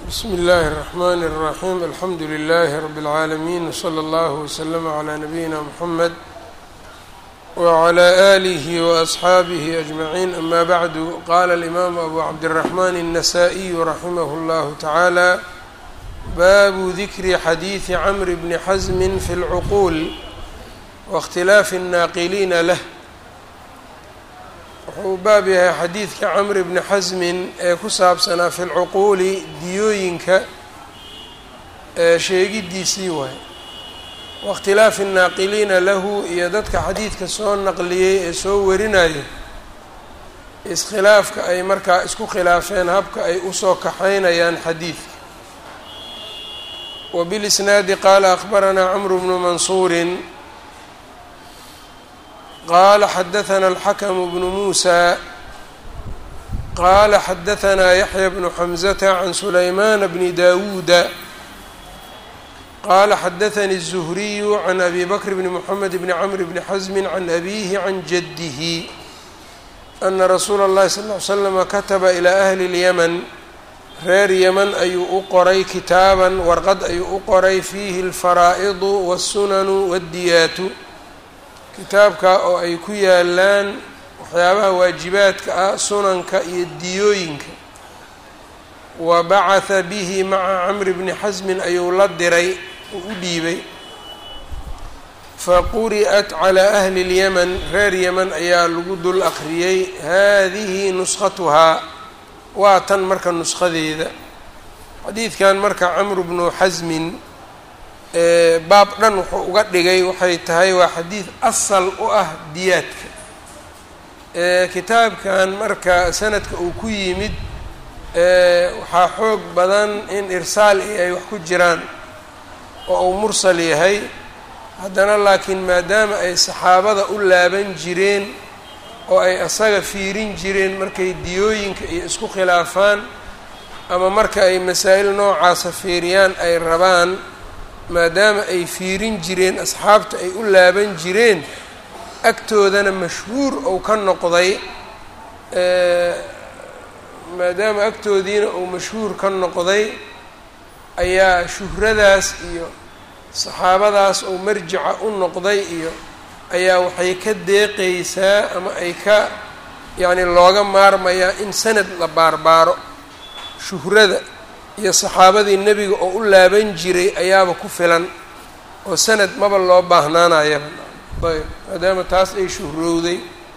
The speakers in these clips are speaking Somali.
bsmi اllahi الرحmn الرaxيm alxamdu لlh rb العaalمين wslى اllah وslm عlى nabiyina mxamed wعlى آlih وأصxaabih أجmaعin ama bعdu qala الإmam abu cabdالرaحman النasائي raximah اllah taعalى babu dikri xadiiثi cmr bni xزm fi اlcqul waاkhtilaafi الnaaqiliina lah wuxuu baab yahay xadiidka camr bni xasmin ee ku saabsanaa fi lcuquuli diyooyinka ee sheegidiisii waay waاkhtilaafi الnaaqiliina lahu iyo dadka xadiidka soo naqliyey ee soo warinayo iskhilaafka ay markaa isku khilaafeen habka ay usoo kaxaynayaan xadiidka wbilisnaadi qaala akhbaranaa cmr bnu mansuuri qala xadaثna الxakm bnu muusى qala xadaثna yaحya bnu xmزة عan sulayman bni dawuuda qala xadaثnي الزhriy عan abi bkr bni mحamed bni cmr bni xزm عan abihi عan jadih ana rasuula الlahi sal اه ly slm kataba ilى أhli الymn reer yeman ayuu u qoray kitaaban warqad ayuu u qoray fiihi اlfaraaئd wالsunan wالdiyaat kitaabka oo ay ku yaalaan waxyaabaha waajibaadka ah sunanka iyo diyooyinka wa bacatha bihi maca camri bni xasmin ayuu la diray uu u dhiibay faquri'at calaa ahli اlyaman reer yeman ayaa lagu dul aqriyey haadihi nuskhatuhaa waa tan marka nushadeeda xadiidkan marka camru bnu xasmin baab dhan wuxuu uga dhigay waxay tahay waa xadiid asal u ah diyaadka kitaabkan marka sanadka uu ku yimid waxaa xoog badan in irsaal iyo ay wax ku jiraan oo uu mursal yahay haddana laakiin maadaama ay saxaabada u laaban jireen oo ay asaga fiirin jireen markay diyooyinka iyo isku khilaafaan ama marka ay masaa'il noocaasa fiiriyaan ay rabaan maadaama ay fiirin jireen asxaabta ay u laaban jireen agtoodana mashhuur ou ka noqday maadaama agtoodiina uu mashhuur ka noqday ayaa shuhradaas iyo saxaabadaas ou marjica u noqday iyo ayaa waxay ka deeqaysaa ama ay ka yacni looga maarmayaa in sanad la baarbaaro shuhrada iyo saxaabadii nebiga oo u laaban jiray ayaaba ku filan oo sanad maba loo baahnaanayaba ayb maadaama taas ay shuhrowday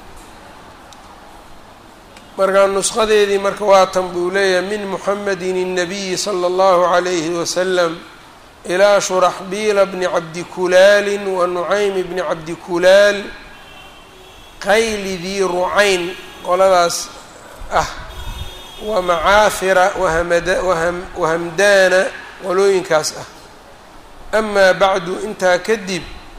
markaa nusqadeedii marka waatan buu leeyahay min muxamedin الnabiyi slى اllahu عalayhi wasalam ilaa shuraxbiila bni cabdi kulaali wa nucaym bni cabdi kulaal qayli dii rucayn qoladaas ah wa macaafira wahamdaana qolooyinkaas ah amaa bacdu intaa kadib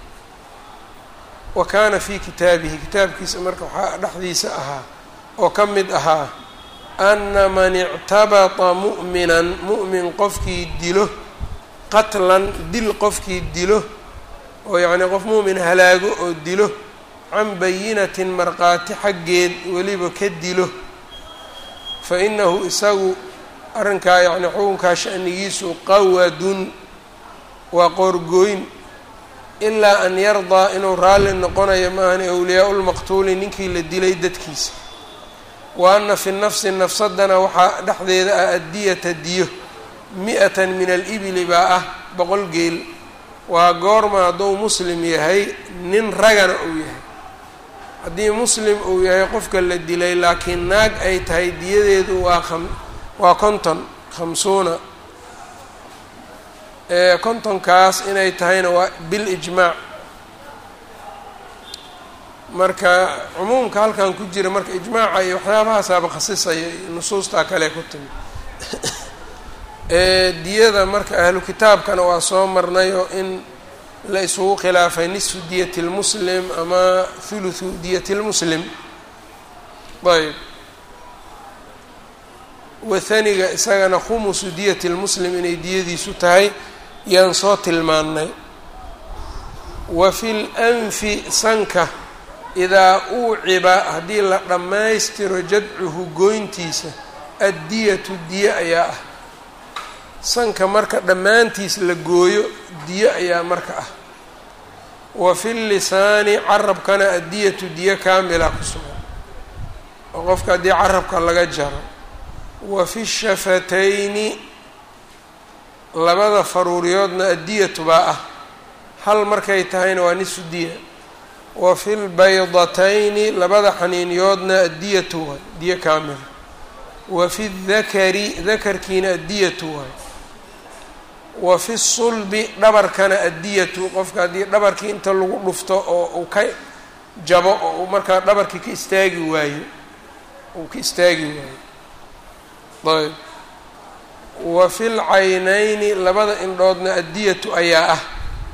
wa kaana fii kitaabihi kitaabkiisa marka waxaa dhexdiisa ahaa oo ka mid ahaa ana man ictabata mu'minan mu'min qofkii dilo qatlan dil qofkii dilo oo yacnii qof mu'min halaago oo dilo can bayinatin markhaati xaggeed weliba ka dilo fa inahu isagu arrinkaa yacni xukunkaa shanigiisu qawadun waa qoorgooyn ilaa an yardaa inuu raalli noqonayo maahani awliyaa lmaqtuuli ninkii la dilay dadkiisa wa ana fi nafsi nafsadana waxaa dhexdeeda ah addiyata diyo mi-atan min alibili baa ah boqol geel waa goorma hadduu muslim yahay nin ragana uu yahay haddii muslim uu yahay qofka la dilay laakiin naag ay tahay diyadeedu waa am waa konton khamsuuna kontonkaas inay tahayna waa bilijmaac marka cumuumka halkan ku jira marka ijmaaca iyo waxyaabahaasaaba khasisaya nusuustaa kale ku timi diyada marka ahlu kitaabkana waa soo marnayo in la isugu khilaafay nisfu diyati lmuslim ama thuluthu diyati lmuslim ayb wathaniga isagana khumusu diyati lmuslim inay diyadiisu tahay yaan soo tilmaannay wa fi lanfi sanka idaa uuciba haddii la dhammaystiro jadcuhu goyntiisa addiyatu diye ayaa ah sanka marka dhammaantiis la gooyo diyo ayaa marka ah wa fi lisaani carabkana addiyatu diyo kaamila ku sugan oo qofka haddii carabka laga jaro wa fi shafatayni labada faruuriyoodna addiyatu baa ah hal markay tahayna waa nisfu diya wa fi lbaydatayni labada xaniiniyoodna addiyatu waay diyo kaamila wa fi dakari dakarkiina addiyatu waay wa fi sulbi dhabarkana addiyatu qofka haddii dhabarkii inta lagu dhufto oo uu ka jabo oo uu markaa dhabarkii ka istaagi waayo uu ka istaagi waayo ayb wa fi lcaynayni labada indhoodna addiyatu ayaa ah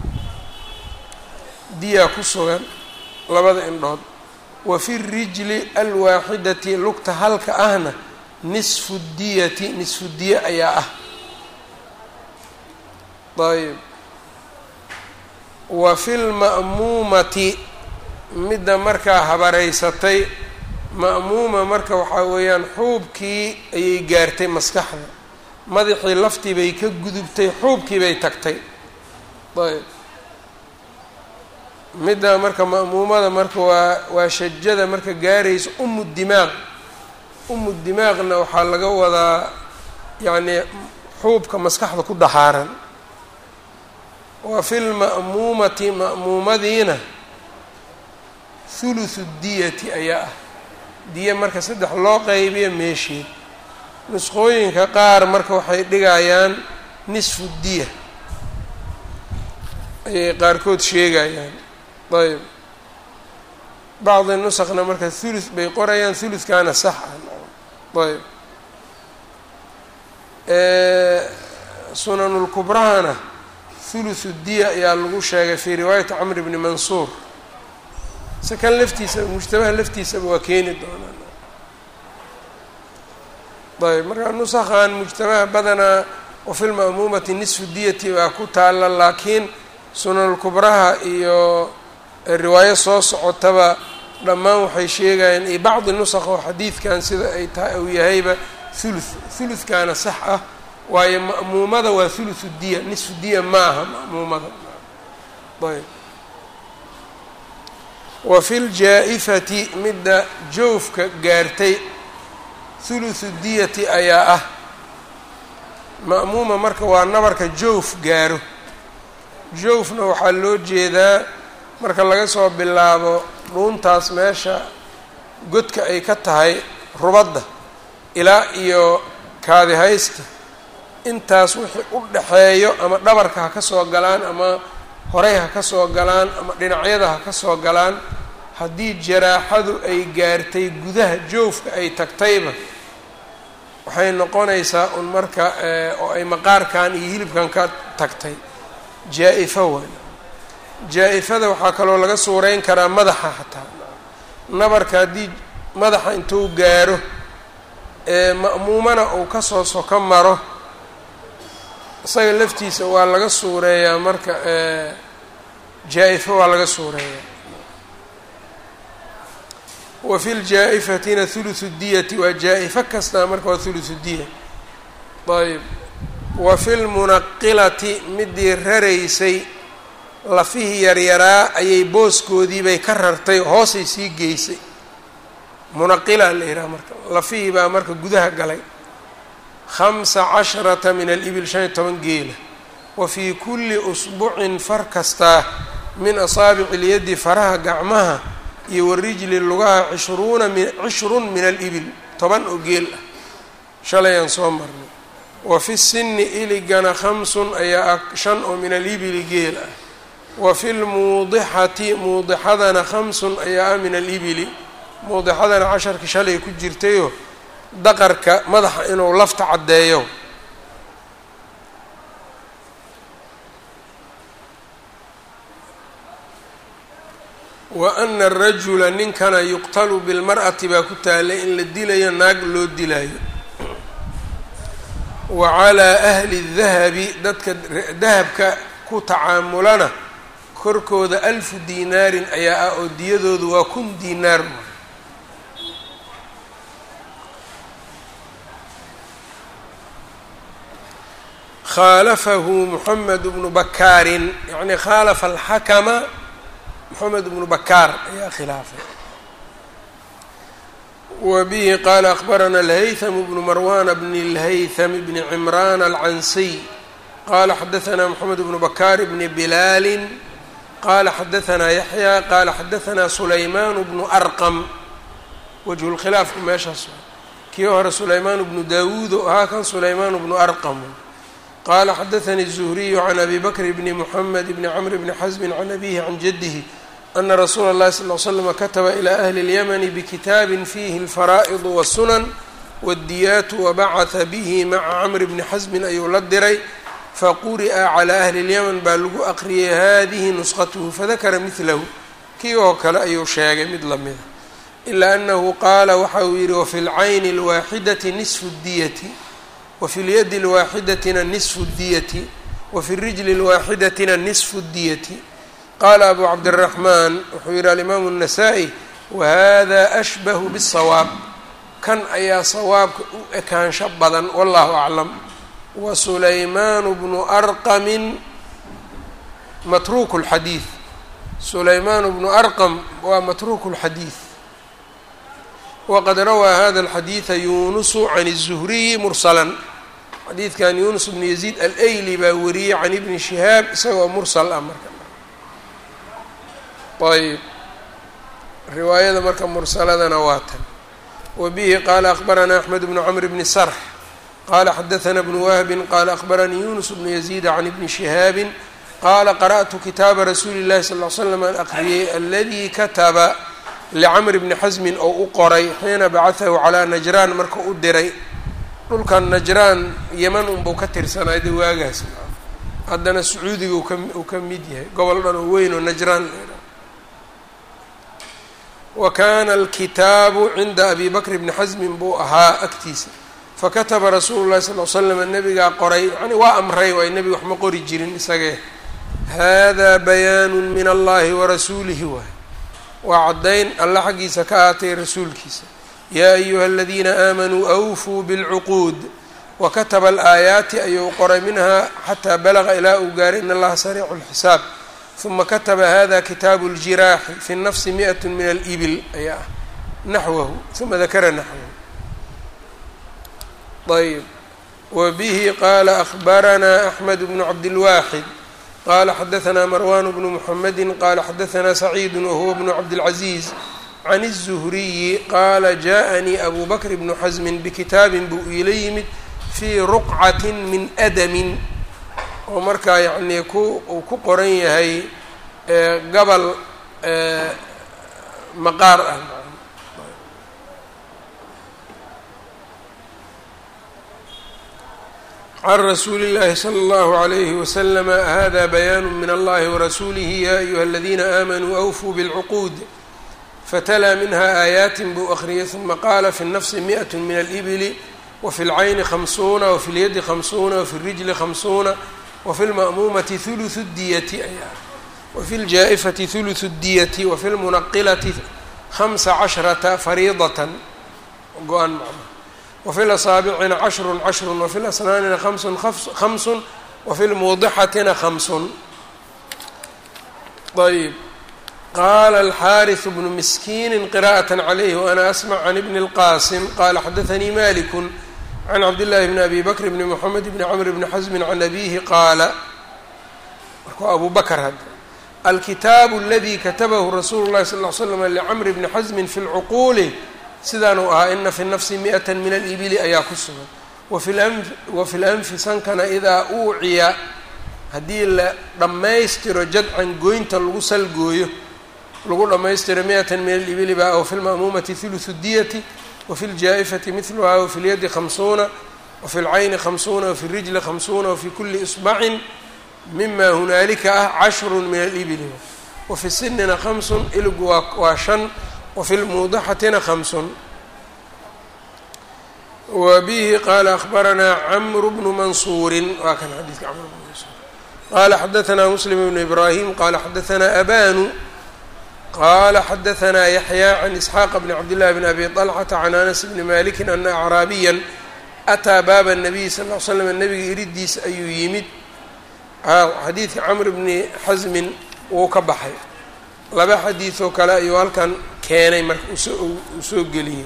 diyaa ku sugan labada indhood wa fi rijli alwaaxidati lugta halka ahna nisfu diyati nisfu diya ayaa ah ayb wa fi lma'muumati midda markaa habareysatay ma'muuma marka waxaa weeyaan xuubkii ayay gaartay maskaxda madaxii laftii bay ka gudubtay xuubkii bay tagtay ayb midda marka ma'muumada marka waa waa shajada marka gaaraysa umu dimaaq umu dimaaqna waxaa laga wadaa yacnii xuubka maskaxda ku dhaxaaran wa fi lma'muumati ma'muumadiina thuluthu diyati ayaa ah diya marka saddex loo qaybiyo meesheed nusqooyinka qaar marka waxay dhigayaan nisfu diya ayay qaarkood sheegayaan ayb bacdi nusakna marka thuluth bay qorayaan thuluthkaana sax ah ayb sunanulkubrahana thuluthu diya ayaa lagu sheegay fii riwaayati camr bni mansuur se kan laftiisaba mujtamaha laftiisaba waa keeni doonaan ayb marka nusakhan mujtamaha badanaa wafi lma'muumati nisfu diyati baa ku taalla laakiin sunanulkubraha iyo riwaayo soo socotaba dhammaan waxay sheegayaan iyo bacdi nusakh oo xadiidkan sida ay tahay uu yahayba thuluth thuluthkaana sax ah waayo ma'muumada waa thuluthu diya nisfu diya ma aha ma'muumada ayb wa fi ljaa-ifati midda joofka gaartay thuluthu diyati ayaa ah ma'muuma marka waa nabarka joof gaaro joofna waxaa loo jeedaa marka laga soo bilaabo dhuuntaas meesha godka ay ka tahay rubadda ilaa iyo kaadihaysta intaas wixii u dhaxeeyo ama dhabarka ha ka soo galaan ama horey ha ka soo galaan ama dhinacyada ha ka soo galaan haddii jaraaxadu ay gaartay gudaha joofka ay tagtayba waxay noqonaysaa un marka oo ay maqaarkan iyo hilibkan ka tagtay jaa-ifo waay jaa-ifada waxaa kaloo laga suureyn karaa madaxa xataa nabarka haddii madaxa intuu gaaro ee ma'muumana uu kasoo soko maro isaga laftiisa waa laga suureeyaa marka jaa-ifo waa laga suureeyaa wa fi ljaa-ifatina thuluthu diyati waa jaa-ifo kastaa marka waa thuluthu diya ayb wa fi lmunaqilati midii raraysay lafihii yaryaraa ayay booskoodiibay ka rartay hoosay sii geysay munaqila la yidhaha marka lafihii baa marka gudaha galay khamsa casharata min alibil shan iyo toban geela wa fii kulli usbucin far kastaa min asaabici ilyaddi faraha gacmaha iyo warijli lugaha cishruuna mi cishrun min alibil toban oo geel ah shalayaan soo marnay wa fi sinni iligana khamsun ayaa ah shan oo min alibili geel ah wa fi lmuudixati muudixadana khamsun ayaa ah min alibili muudixadana casharkii shalay ku jirtayoo daqarka madaxa inuu lafta caddeeyo wa ana arajula ninkana yuqtalu bilmar'ati baa ku taalay in la dilayo naag loo dilayo wa calaa ahli dahabi dadka dahabka ku tacaamulana korkooda alfu diinaarin ayaa ah oo diyadoodu waa kun diinaar khaalafahu moxamed bnu bakaarin yacni khaalafa alxakama moxamed bnu bakaar ayaa khilaafay wa bihi qaala akbarana alhaytham bnu marwana bn اlhaytham bni cimraan alcansiy qala xadaثna moxamed bnu bakaar bni bilaali qala xadaثna yaxya qala xadaثna sulayman bnu arqam wajhu lkhilaafku meeshaas kii hore sulaymaan bnu dawuud oo ahaa kan sulaymaan bnu arqam qala xadaثani الزhriyu can abi bakr bni mxamed bni cmr bni xasmi can abihi can jadihi ana rasuula اllahi sal ly slm kataba ilى ahli اlyamni bkitaabi fiihi اlfaraa'id wالsunan wاddiyaat wabacaثa bihi maca camr bni xasmin ayuu la diray faquri'a calى ahli اlyaman baa lagu aqriyay hadihi nusqatuhu fadakara midlahu kii oo kale ayuu sheegay mid lamida ilaa anahu qaala waxa uu yihi wafi lcayni اlwaaxidati nisfu اdiyati wafi lyadi اlwaaxidatina nisfu اdiyati wafi rijli اlwaaxidatina nisfu اdiyati qaala abu cabdالraxmaan wuxuu yihi alimaamu الnasaa-i wahada ashbahu bالsawaab kan ayaa sawaabka u ekaansho badan wallahu aclam wa sulaymaanu bnu arqamin matruuku اlxadiid sulaymaanu bnu arqam waa matruuku اlxadiid wqad rawaa hada alxadiida yunusu can الzuhriyi mursalan xadiidkan yunus bnu yaziid alayli baa wariyey can ibni shihaab isagoo mursal ah marka ayb riwaayada marka mursaladana waa tan wa bihi qaala akbaranaa axmed bnu cmr bni sarx qala xadaثna bnu wahbin qala akbaranii yunus bnu yaziid can ibni shihaabi qala qara'tu kitaaba rasuuli اllahi sal ly slam an aqriyey aladi kataba licamr bni xasmin oo u qoray xiina bacatahu calaa najraan marka u diray dhulkan najraan yeman unbuu ka tirsanay de waagaas haddana sacuudiga uu ka mid yahay gobol dhan oo weyn oo najraan wa kana alkitaabu cinda abi bakr bni xasmin buu ahaa agtiisa fakataba rasuulu llahi sal l slam nabigaa qoray yani waa amray waay nebiga wax ma qori jirin isagee hada bayaanu min allahi warasuulihi waay waa caddayn alla xaggiisa ka aatay rasuulkiisa yaa ayuha aladiina aamanuu awfuu bilcuquud wa kataba alaayaati ayuu qoray minhaa xataa balaga ilaa uu gaaray in allaha sariicu lxisaab uma kataba hada kitaabu ljiraaxi fi nafsi mi'at min alibil ayaa ah naxwahu uma dakara naxwahu ayb wa bihi qaala ahbaranaa axmed bnu cabdilwaaxid qala xadaثna marwan bnu mxamedi qala xadaثna saciid wahuwa bnu cabdالcaزiiz can الزhriyi qaala jaءanii abu bakr bnu xasmin bikitaabin buu iila yimid fii ruqcati min adamin oo markaa yani ku uu ku qoran yahay gabal maqaar ah can rasuuli اllahi slى اllahu عalayhi waslm hada bayaanu min allahi warasuulihi ya ayuha aladiina aamanuu awfuu bاlcuquud fatlaa minha aayaatin buu akhriyay uma qaala fi الnafsi miئaة min alibili wafi اlcayni hamsuuna wafi اlyadi hamsuuna wafi اrijli hamsuuna wafi اlma'muumati ثuluثu اdiyati ayaa wafi اljaa'ifati ثuluثu اdiyati wafi اlmunaqilati hamsa cashrata fariidaة go-an macna wafi lasaabicina cashrun cashrun wafi lasnaanina hamsun hamsun wafi lmuudixatina hamsun ayb qaala alxaariث bnu miskiini qira'aة calayhi waana asmc can ibni اlqasim qala xadaثanii maliku can cabdillahi bni abi bakr bni mxamed bni cmr bni xasmi can abihi qaala markuu abu bakr hadda alkitaabu aladi katabahu rasuulu اlahi sal ly slm licmr bni xasmi fi lcuquuli sidaanuu ahaa ina fi nafsi mi'ata min alibili ayaa ku sugan wafi lanfi sankana idaa uuciya haddii la dhammaystiro jadcan goynta lagu salgooyo lagu dhammaystiro mi'atan min alibili baa wafi lma'muumati huluثu diyati wafi ljaa'ifati midluhaa wafi lyadi hamsuuna wafi lcayni hamsuuna wafi rijli hamsuuna wafi kuli isbacin mima hunaalika ah cashrun min alibili wafi sinina hamsun iligu waa waa shan wfi lmuudixatina hamsun wa bihi qaala ahbaranaa camru bnu mansuurin waa kan xadiidka camr bnu mansuur qaala xadaثna muslim bnu ibraahim qaala xadaثna abanu qala xadaثna yaxya can isxaaqa bni cabdillahi bni abi طalxata can anas bni maliki ana acraabiya ataa baaba nabiy sal ll slam nabiga iridiisa ayuu yimid xadiidka camr bni xasmin wuu ka baxay laba xadiidoo kale ayuu halkan keenay marka uu soo geliyey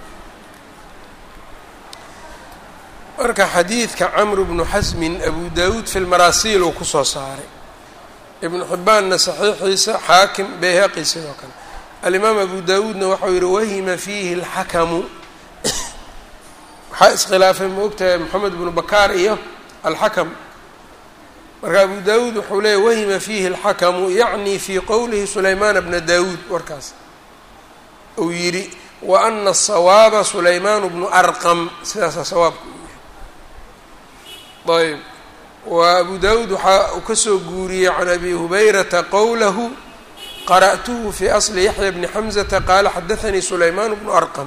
marka xadiidka camr bnu xasmin abu dawuud fi lmaraasiil uu kusoo saaray ibnu xibbaanna saxiixiisa xaakim bayhaqi sidoo kale alimaam abu dawuudna waxau yihi wahima fiihi alxakamu waxaa iskhilaafay ma ogtahay moxamed bnu bakaar iyo alxakam marka abu dawuud wuxuu leeyay wahima fiihi alxakamu yacni fii qowlihi sulaymaana bna dawuud warkaas uu yidhi wa ana asawaaba sulaymaan bnu arqam sidaasaa sawaabka uu yahay ayb wa abu dawuud waxaa uu kasoo guuriyey can abi hubayrata qowlahu qara'tuhu fi asli yaxya bni xamzata qaala xadaanii sulaymaan bnu arqam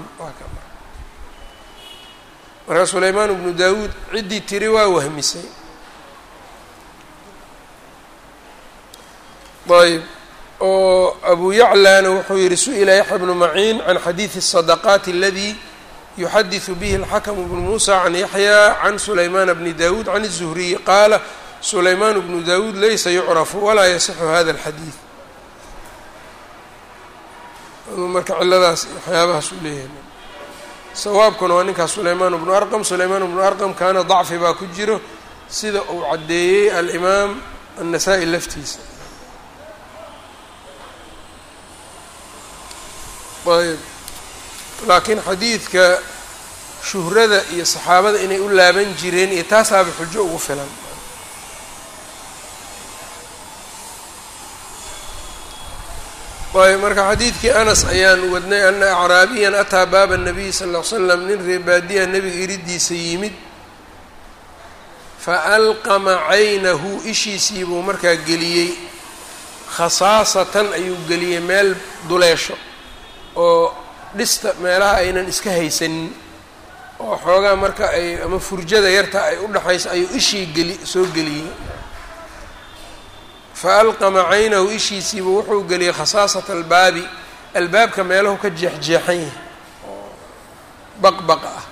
markaa sulaymaan bnu dawuud ciddii tiri waa wahmisay ayb oo abu yaclana wuxuu yihi su-ila yaxya bnu maciin can xadiidi الsadaqaati aladi yuxadiثu bihi اlxakm bnu musa can yaxya can sulaymaan bni dawuud can الzuhriyi qaala sulaymaan bnu dawuud laysa yucrafu walaa yasixu hada اlxadiid marka ciladaas waxyaabahaas uu leeyahay sawaabkuna waa ninkaas sulaymaan bnu arqam sulaymaan bnu arqam kaana dacfi baa ku jiro sida uu caddeeyey alimaam annasaa-i laftiisa ayb laakiin xadiidka shuhrada iyo saxaabada inay u laaban jireen iyo taasaaba xujo ugu filan ayb marka xadiidkii anas ayaan wadnay ana acraabiyan ataa baaba nabiy sal ll ly slam nin reebaadiya nebiga iridiisa yimid fa alqama caynahu ishiisii buu markaa geliyey khasaasatan ayuu geliyey meel duleesho oo dhista meelaha aynan iska haysanin oo xoogaa marka ay ama furjada yarta ay u dhexayso ayuu ishii geli soo geliyey fa alqama caynahu ishiisiibu wuxuu geliyey khasaasata albaabi albaabka meelahu ka jeexjeexan yahay oo baqbaqa ah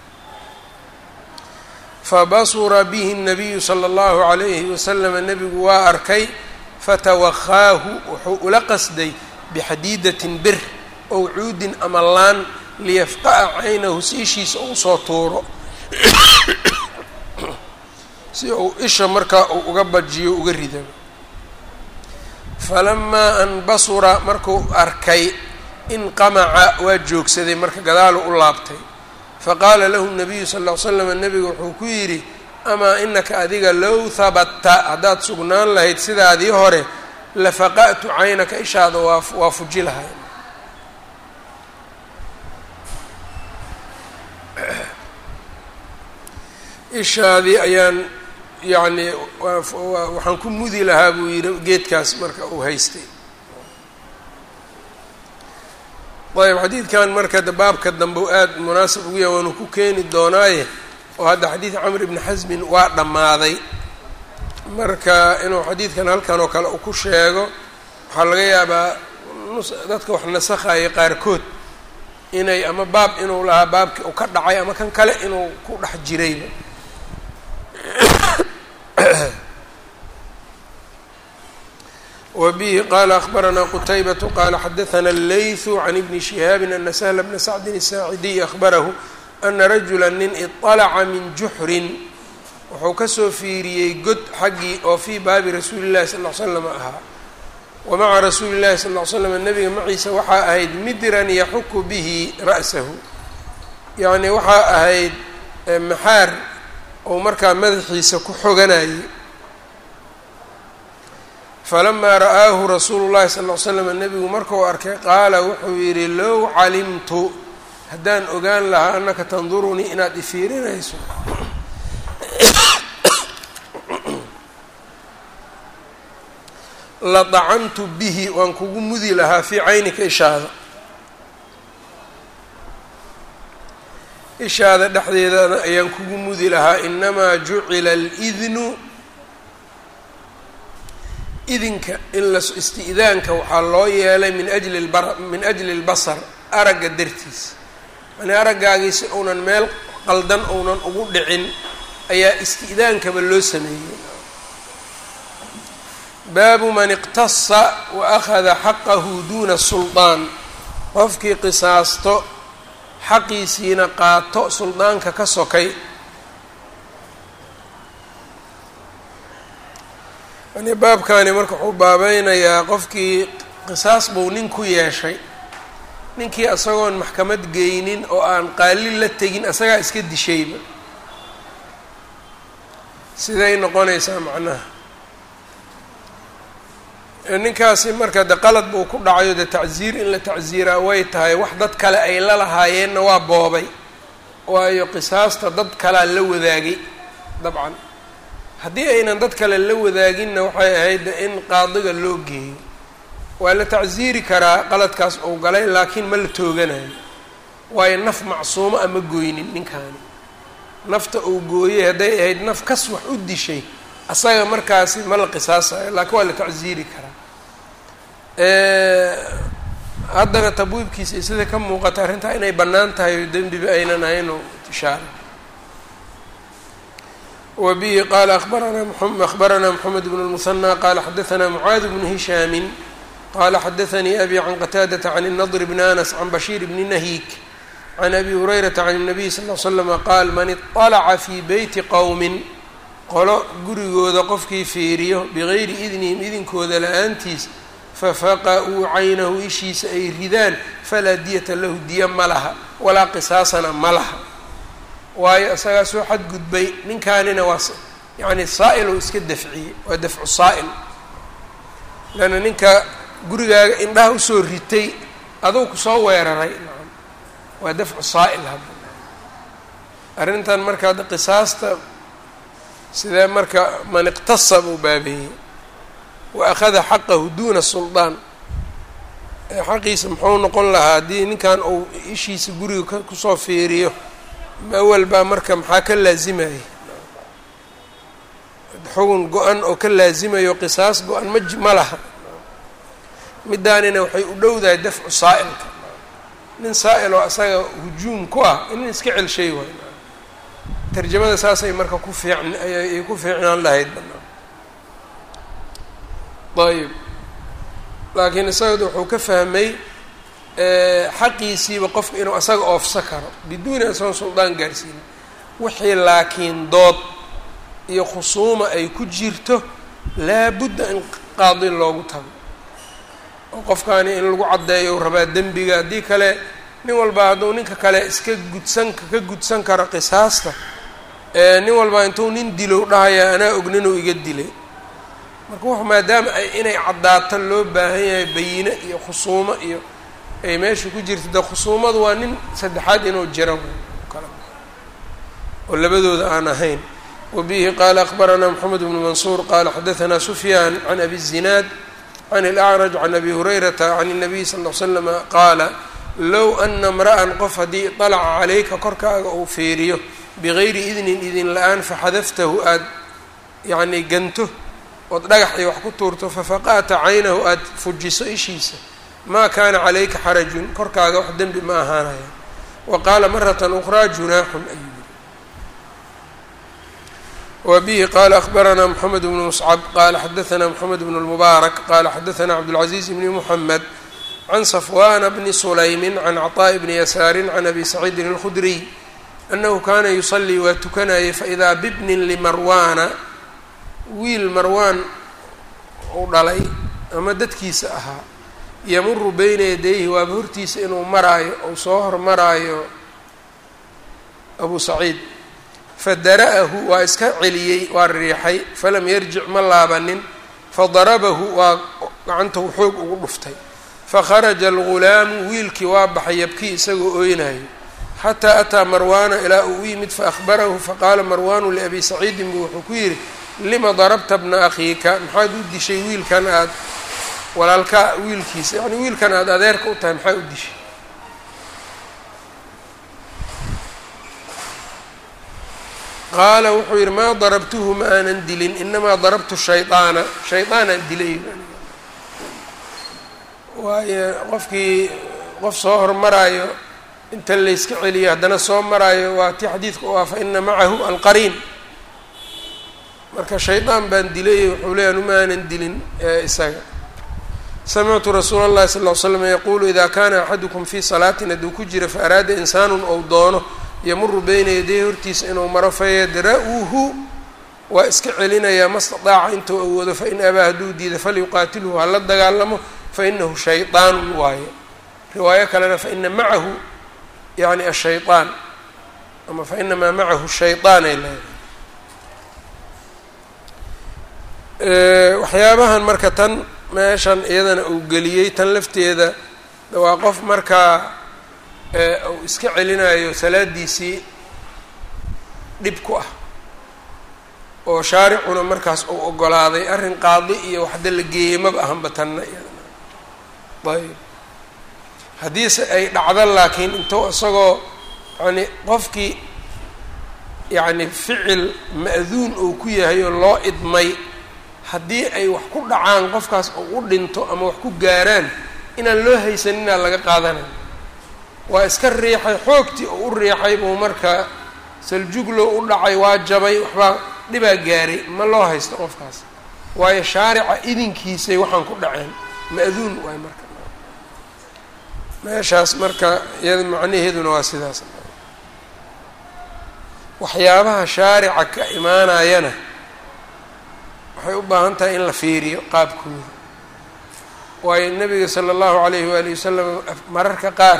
fabasura bihi الnabiyu salى اllahu عalayhi waslama nebigu waa arkay fatawakaahu wuxuu ula qasday bixadiidatin bir ow cuudin ama laan liyafqa'a caynahu si ishiisa uu soo tuuro si uu isha markaa uu uga bajiyo uga rido falamaa an basura markuu arkay inqamaca waa joogsaday marka gadaalu u laabtay faqaala lahu nabiyu sal ll ly slam nebigu wuxuu ku yidhi amaa inaka adiga low habatta haddaad sugnaan lahayd sidaadii hore lafaqa'tu caynaka ishaada waa waa fuji lahay ishaadii ayaan yacni waxaan ku mudi lahaa buu yidhi geedkaas marka uu haystay ayb xadiidkan marka baabka dambe u aada munaasib ugu yahay waanu ku keeni doonaaye oo hadda xadiid camr ibni xasmin waa dhammaaday marka inuu xadiidkan halkan oo kale uu ku sheego waxaa laga yaabaa dadka wax nasakhaya qaarkood inay ama baab inuu lahaa baabki uu ka dhacay ama kan kale inuu ku dhex jirayba wbihi qala akhbaranaa qutaybatu qala xadaثna اleyثu can ibni shihaabi ana sahla bna sacdin الsaacidiy ahbarahu ana rajula nin iطalaca min juxrin wuxuu kasoo fiiriyey god xaggii oo fii baabi rasuuli اllahi sal ly slam ahaa wa maca rasuuli اllahi sal ly slam nabiga maciisa waxaa ahayd midran yaxuku bihi ra'sahu yacni waxaa ahayd maxaar ou markaa madaxiisa ku xoganayay falamaa ra'aahu rasuulu llahi sal ly slam nebigu markuu arkay qaala wuxuu yidhi low calimtu haddaan ogaan lahaa annaka tandurunii inaad ifiirinayso la dacantu bihi waan kugu mudi lahaa fii caynika ishaada ishaada dhexdeedana ayaan kugu mudi lahaa inamaa jucila alidnu idinka in la isti'daanka waxaa loo yeelay min ajli lbar min ajli اlbasar aragga dartiis yani araggaagiisi uunan meel qaldan ounan ugu dhicin ayaa isti'daankaba loo sameeyey baabu man iqtasa wa akhada xaqahu duuna suldaan qofkii qisaasto xaqiisiina qaato suldaanka ka sokay yani baabkani marka wuxuu baabeynayaa qofkii qisaas buu nin ku yeeshay ninkii isagoon maxkamad geynin oo aan qaalin la tegin isagaa iska dishayba siday noqonaysaa macnaha ninkaasi marka de qalad buu ku dhacayo de tacsiir in la tacsiiraa way tahay wax dad kale ay la lahaayeenna waa boobay waayo qisaasta dad kalea la wadaagay dabcan haddii aynan dad kale la wadaaginna waxay ahayd in qaadiga loo geeyo waa la tacsiiri karaa qaladkaas uu galay laakiin ma la tooganayo waayo naf macsuumo ama goynin ninkaani nafta uu gooyey hadday ahayd naf kas wax u dishay asaga markaasi ma la qisaasayo laakiin waa la tacsiiri karaa haddana tabwiibkiisa sida ka muuqata arrintaa inay bannaan tahay o dembiba aynan ahayn oo ishaara wa bihi qaala abaranaa akhbaranaa moxamed bn lmusanى qaala xadaanaa mucaad bnu hishaamin qala xadaanii abi can qataadata can الnadr bni anas can bashiir bni nahiik can abi hurayrata can الnabiy sal ll slama qaal man iطalaca fii beyti qowmin qolo gurigooda qofkii fiiriyo bigayri idnihim idinkooda la-aantiis fafaqa'uu caynahu ishiisa ay ridaan falaa diyata lahu diya ma laha walaa qisaasana ma laha waayo isagaa soo xadgudbay ninkaanina waa yani saa'il uu iska dafciyey waa dafcu saa'il leanna ninka gurigaaga indhaha usoo ritay aduu kusoo weeraray nacam waa dafcu saa'il hadda arrintan marka hadda qisaasta sidee marka man iqtasa buu baabeeyey wa akhada xaqahu duuna suldaan xaqiisa muxuu noqon lahaa haddii ninkan uu ishiisa guriga kusoo fiiriyo awal baa marka maxaa ka laazimayay xugun go-an oo ka laazimayo qisaas go-an ma ma laha midaanina waxay u dhowdahay dafcu saa'ilka nin saa'il oo asaga hujuum ku ah in iska celshay waay tarjamada saasay marka ku fiicn ayay ku fiicnaan lahayd ayb laakiin isaga wuxuu ka fahmay xaqiisiiba qofka inuu asaga oofsa karo biduuni asagoon suldaan gaarsiinin wixii laakiin dood iyo khusuuma ay ku jirto laabudda in qaadi loogu tago oo qofkaani in lagu caddeeyo rabaa dembiga haddii kale nin walba hadduu ninka kale iska gudsan ka gudsan karo qisaasta nin walba intuu nin dilow dhahaya anaa ogninuu iga dilay marka w maadaama ay inay caddaato loo baahan yahay bayine iyo khusuumo iyo ay meesha ku jirta de khusuumadu waa nin saddexaad inuu jiro kala oo labadooda aan ahayn wa bihi qaala akbaranaa moxamed bnu mansuur qaala xadaanaa sufyaan can abi zinaad can اlأcraj can abi hurayrata can الnabiy sal ll l slama qaala low ana mra'an qof haddii طalaca calayka korkaaga uu fiiriyo bigayri idnin idin la-aan faxadaftahu aada yacni ganto ood dhagax iyo wax ku tuurto fafaqa'ta caynahu aada fujiso ishiisa maa kaana calayka xarajun korkaaga wax dembi ma ahaanaya wa qaala marata ukraa junaaxun ayuu yiri wa bihi qaala akbaranaa moxamed bnu muscab qaala xadaanaa moxamed bnu lmubaarak qaala xadaanaa cabdulcaziiz bni muxamed can safwana bni sulaymin can caطaa'i bni yasaarin can abi saciidin اlkhudriy annahu kaana yusalii waa tukanayay faidaa bibnin limarwaana wiil marwaan uu dhalay ama dadkiisa ahaa yamuru beyna yadayhi waaba hortiisa inuu maraayo ou soo hormaraayo abu saciid fadara'ahu waa iska celiyey waa riixay falam yarjic ma laabanin fadarabahu waa gacantahu xoog ugu dhuftay fakharaja algulaamu wiilkii waa baxay yabkii isagoo ooynayo xataa ataa marwaana ilaa uu u yimid faahbarahu faqaala marwaanu liabi saciidin buu wuxuu ku yidhi lima darabta bna akhiika maxaad u dishay wiilkan aada walaalkaa wiilkiisa yacni wiilkan aada adeerka u tahay maxaa u dishay qaala wuxuu yidhi maa darabtuhu ma aanan dilin inamaa darabtu shaydaana shaydaanaan dilay waayo qofkii qof soo hormaraayo inta layska celiyo haddana soo maraayo waa tii xadiidka u ah fa ina macahu alqariin marka shaydaan baan dilay wuxuu leeya uma aanan dilin isaga samictu rasuula اllahi sal ll slam yaquulu ida kana axadukum fii salaatin hadduu ku jira faaraada insaanu ou doono yamuru beyna yaday hortiisa inuu maro fayadra-uhu waa iska celinayaa ma stadaaca intuu awoodo fain abaa hadduu diida falyuqaatilhu hala dagaalamo fainahu shayطaan waaye riwaayo kalena faina macahu yani ashayطaan ama fainamaa macahu shayطaan ay leedahay waxyaabahan marka tan meeshan iyadana uu geliyey tan lafteeda waa qof markaa uu iska celinayo salaadiisii dhib ku ah oo shaaricuna markaas uu ogolaaday arrin qaadi iyo waxda la geeyey maba ahanba tanna iyadana ayb haddiise ay dhacdo laakiin intuu isagoo yani qofkii yacni ficil ma'duun uu ku yahay oo loo idmay haddii ay wax ku dhacaan qofkaas uu u dhinto ama wax ku gaaraan inaan loo haysaninaa laga qaadanay waa iska riixay xoogtii oo u riixay buu marka saljuglo u dhacay waa jabay waxbaa dhibaa gaaray ma loo haysto qofkaas waayo shaarica idinkiisay waxaan ku dhaceen ma'duun waay marka meeshaas marka iyada macnaheeduna waa sidaas waxyaabaha shaarica ka imaanayana waxay u baahan tahay in la fiiriyo qaabkooda waayo nabiga sala allahu calayhi waalihi wasalam mararka qaar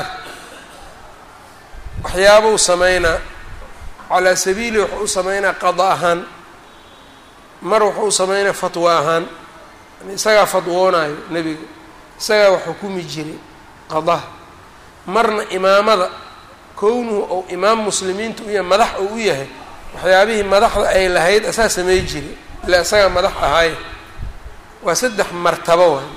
waxyaabuu sameynaa calaa sabiili wuxuu u sameynaa qada ahaan mar wuxuu u sameynaa fatwo ahaan yani isagaa fadwoonayo nebiga isagaa wax xukumi jiray qadaha marna imaamada kownuhu ou imaam muslimiinta u yahay madax uu u yahay waxyaabihii madaxda ay lahayd asaa samey jiray ilaa isagaa madax ahaaye waa saddex martabo waay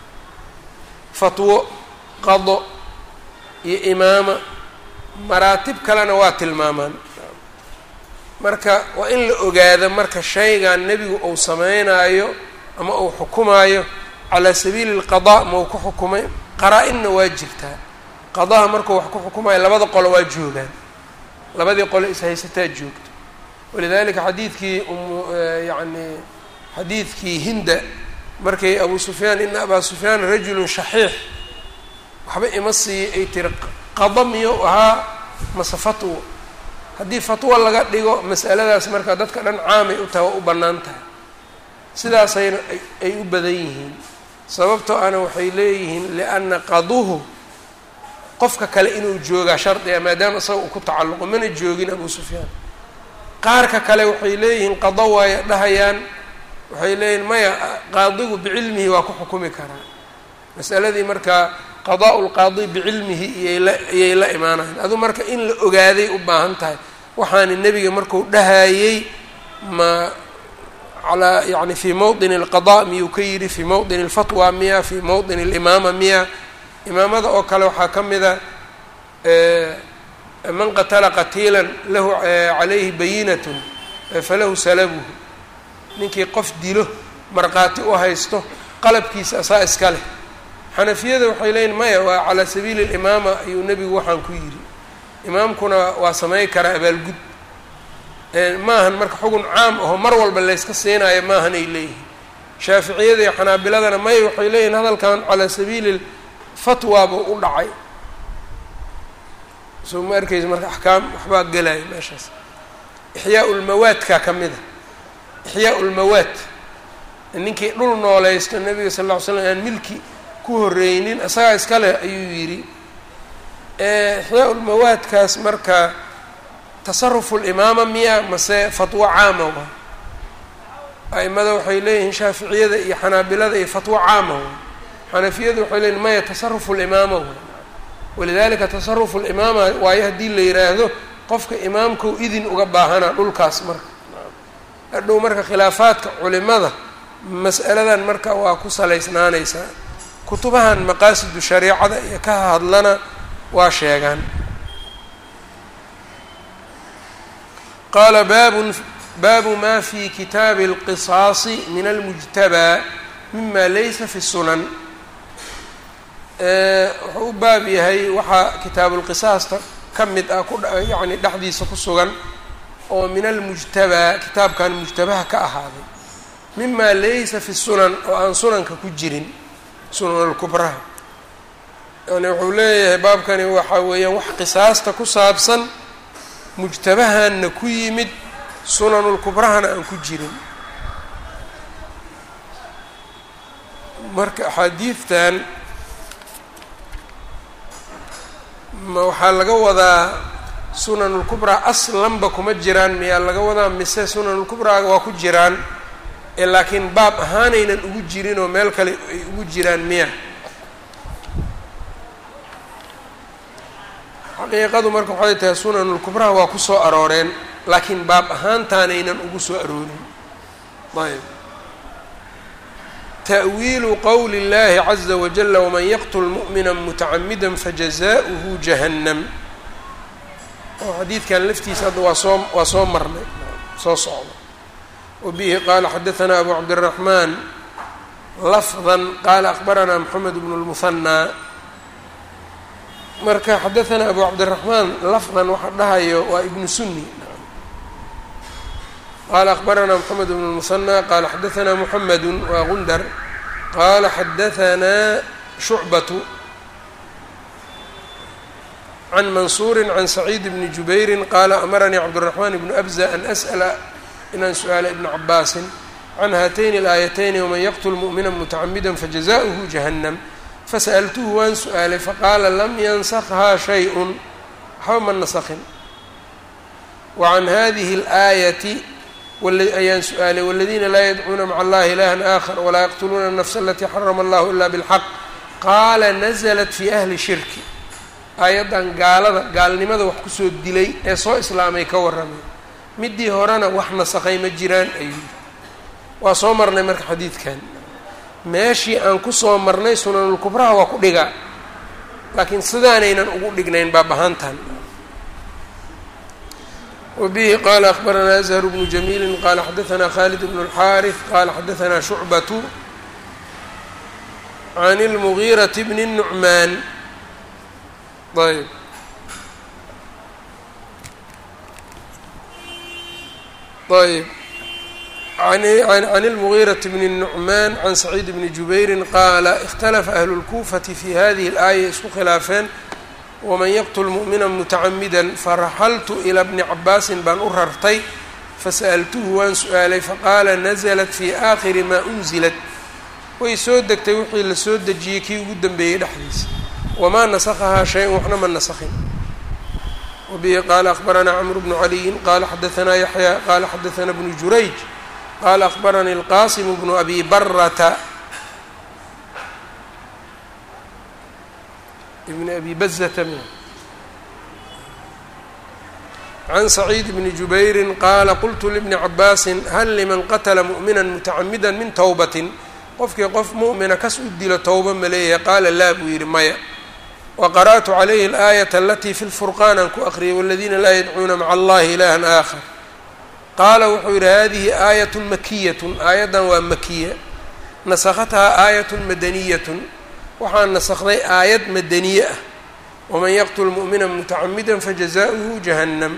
fatwo qado iyo imaama maraatib kalena waa tilmaamaan marka waa in la ogaado marka shaygan nebigu uu sameynaayo ama uu xukumaayo calaa sabiili alqadaa ma uu ku xukumay qaraa-inna waa jirtaa qadaha markuu wax ku xukumayo labada qolo waa joogaan labadii qolo ishaysataa joogto walidalika xadiidkii um yacni xadiidkii hinda markay abu sufyaan ina abaa sufyaan rajulun shaxiix waxba ima siiyo ay tiri qada miyou ahaa mase fatwo haddii fatwo laga dhigo masaladaas marka dadka dhan caamay u tahay waa u bannaan tahay sidaasayna ay u badan yihiin sababtoo ana waxay leeyihiin lianna qaduhu qofka kale inuu joogaa shardiga maadaama isaga uu ku tacalluqo mana joogin abu sufyaan qaarka kale waxay leeyihiin qado waaya dhahayaan waxay leeyihiin maya qaadigu bicilmihi waa ku xukumi karaa masaladii markaa qadaa lqaadi bicilmihi iyayla iyay la imaanayan adu marka in la ogaaday u baahan tahay waxaana nebiga marku dhahayey ma alaa yani fii mawdin alqada miyuu ka yidhi fii mawdin alfatwa miya fii mawdin alimaama miya imaamada oo kale waxaa ka mida man qatala qatiilan lahu calayhi bayinatun falahu salabuhu ninkii qof dilo markhaati u haysto qalabkiisa asaa iska leh xanafiyada waxay leeyiin maya waa calaa sabiili alimaama ayuu nebigu waxaan ku yidhi imaamkuna waa samey karaa abaalgud maahan marka xugun caam aho mar walba layska siinayo maahan ay leeyihiin shaaficiyada iyo xanaabiladana maya waxay leeyihin hadalkan calaa sabiili fatwa buu u dhacay soo ma arkaysa marka axkaam waxbaa gelaya meeshaas ixyaa ulmawaadkaa ka mid a ixyaa ulmawaad ninkii dhul noolaysto nabiga sal lla ly slam aan milki ku horeynin isagaa iska leh ayuu yidhi ixyaa ulmawaadkaas marka tasarufu limaama miya mase fatwo caama waa a'imada waxay leeyihiin shaaficiyada iyo xanaabilada iyo fatwo caama waa xanafiyadu waxay leeyihin maya tasarufu limaama waa walidalika tasarufu limaama waayo haddii la yiraahdo qofka imaamkau idin uga baahanaa dhulkaas marka hadhow marka khilaafaadka culimada mas'aladan marka waa ku salaysnaanaysaa kutubahan maqaasidu shareicada iyo ka hadlana waa sheegaan qaala baabun baabu ma fi kitaabi اlqisaasi min almujtabaa mima laysa fi sunan wuxuu u baab yahay waxaa kitaabulqisaasta ka mid ah ku yacni dhexdiisa ku sugan oo min almujtabaa kitaabkan mujtabaha ka ahaaday mima laysa fi sunan oo aan sunanka ku jirin sunan alkubraha yani wuxuu leeyahay baabkani waxa weeyaan wax qisaasta ku saabsan mujtabahanna ku yimid sunanulkubrahana aan ku jirin marka axaadiidtan ma waxaa laga wadaa sunanulkubraa aslanba kuma jiraan miyaa laga wadaa mise sunanulkubraaga waa ku jiraan ee laakiin baab ahaanaynan ugu jirin oo meel kale ay ugu jiraan miya xaqiiqadu marka waxay tahay sunanulkubraha waa ku soo arooreen laakiin baab ahaantaanaynan ugu soo aroorin ayb ta'wiilu qowli اllahi caza wajala waman yaqtul mu'mina mutacamida fajazaؤuhu jahannam oo xadiidkan laftiisa hadda waa soo waa soo marnay soo socda wabihi qaala xadaثna abu cabdالraxman lafظa qaala akbarana mxamed bn اlmuhanaa marka xadaثna abu cabdالraxmaan lafdan waxa dhahayo waa ibnu suni qala akbarana mxamed bn اlmusanى qala xadaثna mxamed waa gundar qala xadaثna shucbaة can mansuuri can saciid bni jubayri qala amaranii cabdالraxman bnu abza an asأla inaan su-aala ibna cabaasin can haatayni اlaayatayni wman yaqtl muؤmina mutacamida fajazaؤuhu jahannam fasa'altuhu waan su-aalay faqaala lam yansakhaa shay-un waxba ma nasakhin wa can hadihi اlaayati ayaan su-aalay wاladiina laa yadcuuna maca allahi ilaha aakhar walaa yaqtuluuna الnafsa alatii xarama allahu ila bاlxaq qaala naزlat fi ahli shirki aayaddan gaalada gaalnimada wax kusoo dilay ee soo islaamay ka warramay midii horena wax nasakhay ma jiraan ayuu waa soo marnay marka xadiidkan meeshii aan kusoo marnay sunanulkubraha waa ku dhigaa laakiin sidaanaynan ugu dhignayn baab ahaantan wabihi qaala akbaranaa azhar bnu jamiili qaala xadaثna khalid bn اlxaariث qaala xadaثna shucbaة can اlmugiiraةi bni الnucmaan ayb ayb can اlmugiiraةi bni الnucmaan can saciid bni jubayri qaala اkhtalafa ahlu اlkuufati fi hadihi اlaaya isku khilaafeen waman yaqtul mu'mina mutacamida faraxaltu ilaa bni cabaasin baan u rartay fasa'altuhu waan su-aalay faqaala naزlat fi aakhiri maa unzilat way soo degtay wixii la soo dejiyey kii ugu dambeeyey dhexdiisa wamaa nasakhahaa shay-un waxna ma nasakhin wabihi qaala akbaranaa cmru bnu caliyin qaala xadaanaa yaxya qaala xadaanaa bnu jurayj qaala akbaranii alqasimu bnu abi barata ibn abi bazata can saciid bni jubayri qaala qultu libni cabaasin hal liman qatla mu'mina mutacamida min towbatin qofkii qof mu'mina kas u dilo towba ma leeyahay qaala laa buu yidhi maya waqara'tu calayhi alaayata alatii fi lfurqaan aan ku aqriyay waladiina laa yadcuuna maca allahi ilahan aakhar qaala wuxuu yidhi hadihi aayat makiyatun aayaddan waa makiya nasakhathaa aayatun madaniyatun waxaa nasakday aayad madaniye ah waman yaqtul mu'mina mutacamida fajazaؤuhu jahannam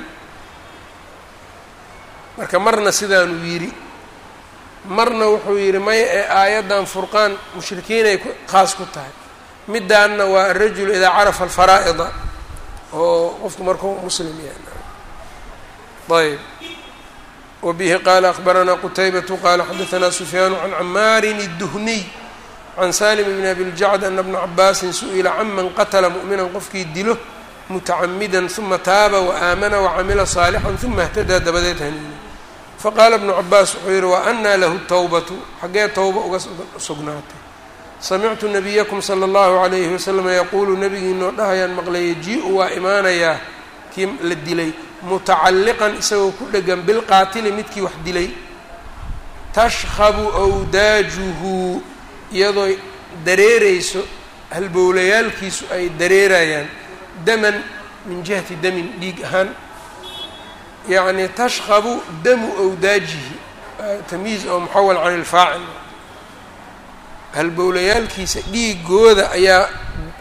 marka marna sidaanuu yidhi marna wuxuu yidhi maya ee aayaddan furqaan mushrikiinay khaas ku tahay midaanna waa arajulu idaa carafa alfaraa'ida oo qofku markuu muslim yahay ayb wabihi qaala akbaranaa qutaybatu qaala xadaanaa sufyaanu can camaarin الduhniy can salim bn abi ljacd ana bna cabaasin su-ila canman qatla mu'minan qofkii dilo mutacamidan uma taaba waaamana wacamila saalixan uma اhtadaa dabadeed haniina faqaala bnu cabaas wuxuu yihi wa anaa lahu towbatu xaggee towba uga sugnaatay samictu nabiyakum sala allahu calayhi wasalama yaquulu nabigiinoo dhahayaan maqlay yaji-u waa imaanayaa kii la dilay mutacalliqan isagoo ku dhegan bilqaatili midkii wax dilay tashkhabu awdaajuhu iyadoo dareereyso halbowlayaalkiisu ay dareerayaan daman min jihati damin dhiig ahaan yacni tashkhabu damu awdaajihi tamyiiz oo muxawal can ilfaacil halbowlayaalkiisa dhiigooda ayaa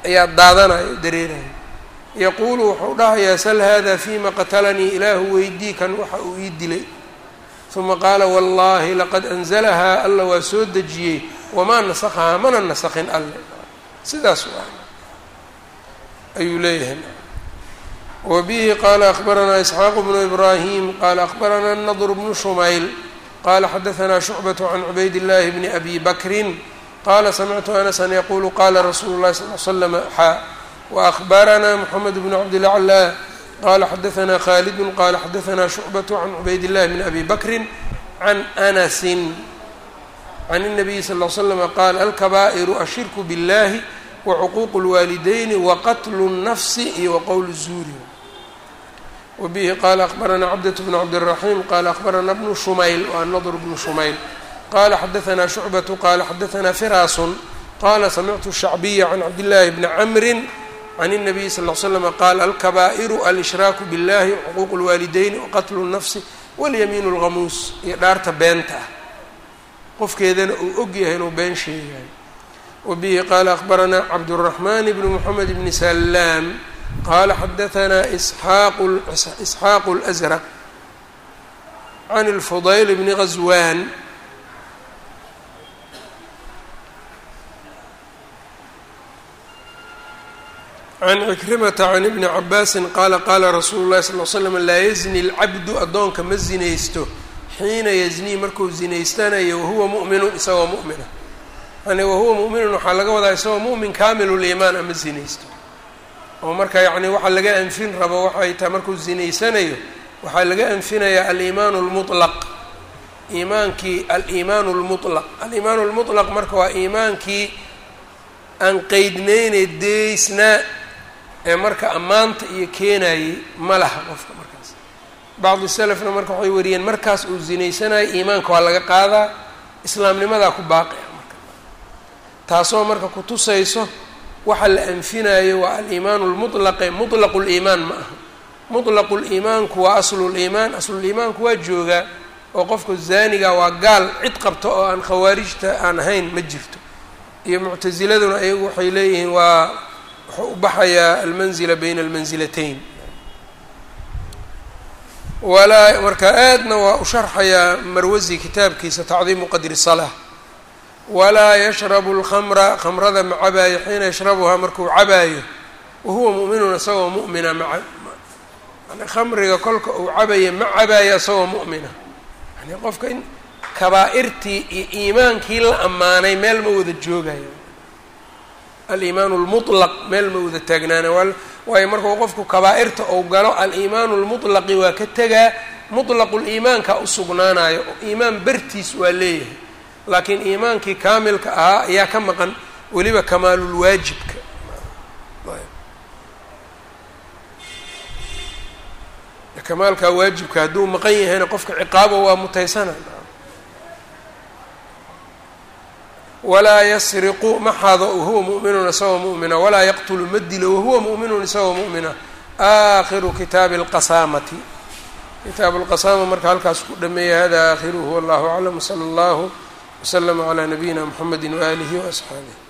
ayaa daadanayo o dareerayo yaquulu wuxuu dhahayaa sal hada fima qatalanii ilaahu weydii kan waxa uu ii dilay uma qaala wallahi laqad anzalahaa alla waa soo dejiyey wamaa nasakhahaa mana nasakhin alle sidaas waa ayuu leeyahay wa bihi qaala akbaranaa isxaaqu bnu ibraahim qaala akbaranaa nadr bnu shumayl qala xadaanaa shucbaة can cubayd اllahi bni abi bakrin qala samictu anasan yaqulu qala rasuulu اlahi sal l slm xaa waأhbaranaa mxamed bnu cabdilaclى qala xadaanaa khalidu qala xadaanaa shucbaة can cubayd اllahi bni abi bakri can anasi can الnabiyi sal l slm qaal alkabaa'iru ashirku biاllahi wacuquuq اlwaalidayni waqatlu الnafsi iyo waqowl الzuuri wbihi qala akbaranaa cabdة bn cabdالraxim qala akbarana bnu shumayl waa nadr bnu shumayl qala xadaanaa shucbaةu qala xadaanaa firaasun qala samictu shacbiya can cabdillaahi bni camri can الnabiyi sal ll slm qaal alkabaa'iru alshraaku biاllahi wxuquuq اlwaalidayni waqatlu الnafsi walyamiin اlghamuus iyo dhaarta beenta ah qofkeedana uu og yahay inuu been sheegayo wabihi qala akbaranaa cabdالraxman bn mxamed bni salaam qala xadaanaa isxaaqu اlأsraq can اlfudayl bni غaswan can cikrimata can ibni cabaasi qaala qaala rasuulu lahi sal l slam laa yazni اlcabdu addoonka ma zinaysto xiina yaznii markuu zinaystanayo wahuwa mu'minun isagoo mu'mina yani wahuwa mu'minun waxaa laga wadaa isagoo mu'min kaamiluliimaan ama zinaysto oo marka yacni waxaa laga anfin rabo waxay tahay markuu zinaysanayo waxaa laga anfinayaa aliimaanu lmutlaq iimaankii aliimaanu lmutlaq aliimaanu lmutlaq marka waa iimaankii aan qeydneyne deysnaa ee marka ammaanta iyo keenayay ma laha qofka markaas bacdi selefna marka waxay wariyeen markaas uu zinaysanayo iimaanka waa laga qaadaa islaamnimadaa ku baaqi ah marka taasoo marka kutusayso waxa la anfinayo waa aliimaanu lmutlaqe mutlaqu liimaan ma aha mutlaqu liimaanku waa asluliimaan asluliimaanku waa joogaa oo qofka zaaniga waa gaal cid qabta oo aan khawaarijta aan ahayn ma jirto iyo muctasiladuna ayagu waxay leeyihiin waa wuxuu u baxayaa almanzila bayna almansilatayn walaa marka aadna waa u sharxayaa marwasi kitaabkiisa tacdiimu qadri salaa walaa yashrabu lkhamra khamrada ma cabaayo xiina yashrabuhaa markuu cabaayo wahuwa mu'minun isagoo mu'mina maa yani khamriga kolka uu cabayo ma cabaayo isagoo mu'mina yani qofka in kabaa'irtii iyo iimaankii la ammaanay meel ma wada joogayo aliimaanu lmutlaq meel ma wada taagnaana waayo markuu qofku kabaa'irta ou galo aliimaanu lmutlaqi waa ka tegaa mutlaquliimaanka u sugnaanayo oo iimaan bertiis waa leeyahay laakiin iimaankii kaamilka ahaa ayaa ka maqan weliba kamaalulwaajibka kamaalkaa waajibka hadduu maqan yahayna qofka ciqaabo waa mutaysana walaa yasriqu ma xado wahuwa mu'minun isagoo mu'mina walaa yaqtulu ma dilo wahuwa mu'minun isagoo mu'mina aakhiru kitaabi alqasaamati kitaabu lqasaama marka halkaas ku dhameeya hada aakhiruhu wallahu aclam sala allahu wslama calaa nabiyina mxamedi waaalihi waasxaabih